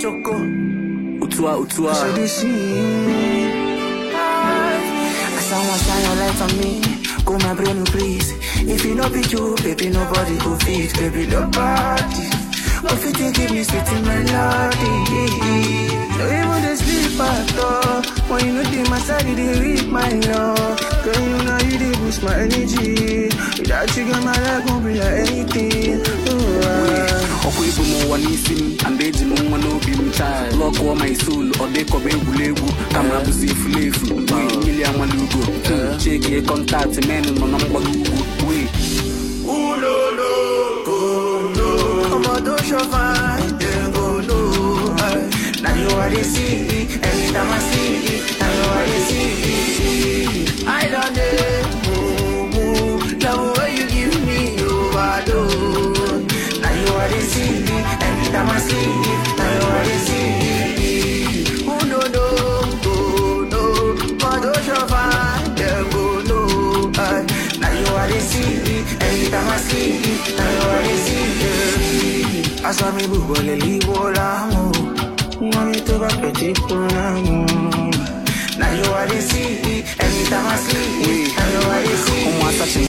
choco. Utua, utua. So they see. I someone shine your light on me. Go my brain, please. If you know be you, baby, nobody go fit, baby, nobody. What if you give me sweet melody? No even the sleep at all. When you know the my side, they read my love. Girl, you know you they boost my energy. Without you, girl, my life won't be like anything. Oh, ah. ọkwa ibu m ụwa n'isi m and eji m nwa n'obi m chai lọkụọ my soul ọ dịkọba egwuregwu ka m abụzi efulefu wee mmiri amala ugo chekie kọntaktị men nọ na mgbago ugwu wee Omo don't show fine, then go low. eh. Now you are the see, every time I see, now you are the see. I don't know, move, love what you give me overdose. Now you are the see, every time I see, now you are the see. Who no no, go no, omo don't show fine, then go low. eh. Now you are the see, every time I see, now you are the see. Aṣọ mi bùbọ̀ lè líwọ́ láàmú. Wọ́n mi tó bá pẹ̀ tí kò láàmú. Now you are the see, every time I see, now you are the see. ụmụ asachi